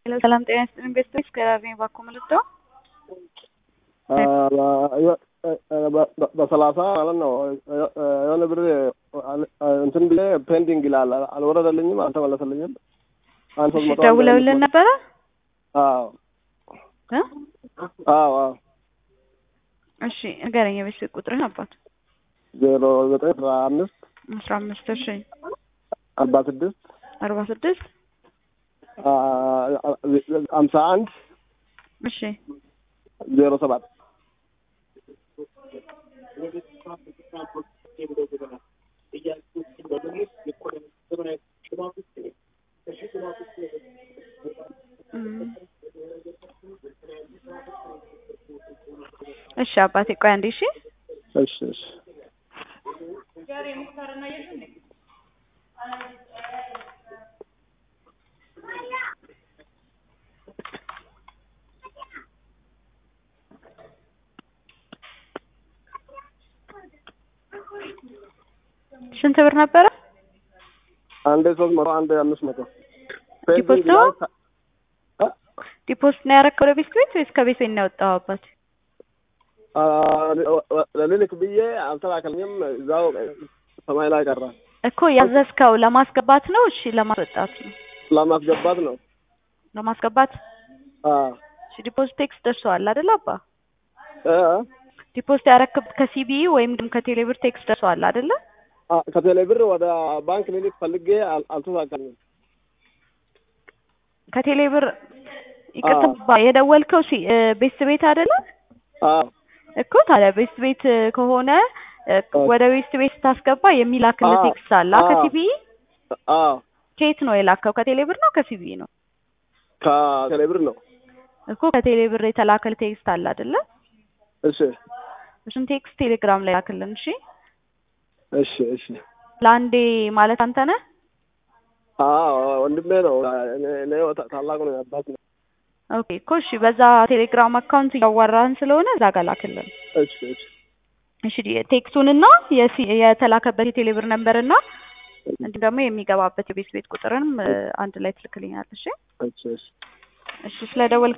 ሰላም ጤና ይስጥልኝ ቤተሰቦች ከራሴ ባኮ መልዶ በሰላሳ ማለት ነው የሆነ ብር እንትን ብዬ ፔንዲንግ ይላል አልወረደልኝም፣ አልተመለሰልኝም። አንድ ሶስት መቶ ደውለውልን ነበረ? አዎ እ አዎ አዎ እሺ ንገረኝ የቤተሰብ ቁጥርህን አባት ዜሮ ዘጠኝ አስራ አምስት አስራ አምስት እሺ አርባ ስድስት አርባ ስድስት ሀምሳ አንድ እሺ ዜሮ ሰባት እሺ አባቴ ቆይ አንዴ እሺ እሺ እሺ ስንት ብር ነበረ? አንዴ ሶስት መቶ አንዴ አምስት መቶ ዲፖዚት ነው? ዲፖዚት ነው ያደረከው ወደ ቤት ቤት ወይስ ከቤት ቤት ነው ያወጣው አባት? ለልልክ ብዬ አልተላከልኝም። እዛው ሰማይ ላይ ቀረ። እኮ ያዘዝከው ለማስገባት ነው? እሺ ለማስወጣት ነው? ለማስገባት ነው። ለማስገባት አዎ እሺ ዲፖዚት ቴክስት ደርሰዋል አይደል አባ? እ ዲፖዚት ያደረክበት ከሲቢ ወይም ደግሞ ከቴሌብር ቴክስት ደርሰዋል አይደለ? ከቴሌ ብር ወደ ባንክ ልልክ ፈልጌ አል- አልተሳካልኝም። ከቴሌብር ይቅርታ የደወልከው ሲ ቤት ቤት አይደለ? አዎ እኮ ታዲያ ቤት ቤት ከሆነ እ ወደ ቤት ቤት ስታስገባ የሚላክልህ አዎ፣ ቴክስት አለ አዎ። ከሲቢ አዎ ከየት ነው የላከው? ከቴሌብር ነው ከሲቢ ነው? ከቴሌ ብር ነው። እኮ ከቴሌብር የተላከል ቴክስት አለ አይደለ? እሺ እሱን ቴክስት ቴሌግራም ላይ ላክልን እሺ። እሺ እሺ። ለአንዴ ማለት አንተ ነህ? አዎ ወንድሜ ነው። እኔ እኔ ታ- ታላቁ ነው አባት ነው። ኦኬ እኮ እሺ፣ በዛ ቴሌግራም አካውንት እያዋራህን ስለሆነ እዛ ጋር ላክልን እሺ እሺ እሺ። ቴክስቱንና የሲ- የተላከበት የቴሌብር ነምበርና እንዲሁም ደግሞ የሚገባበት የቤት ቤት ቁጥርንም እ አንድ ላይ ትልክልኛለሽ። እሺ እሺ እሺ። እሺ፣ ስለደወልክ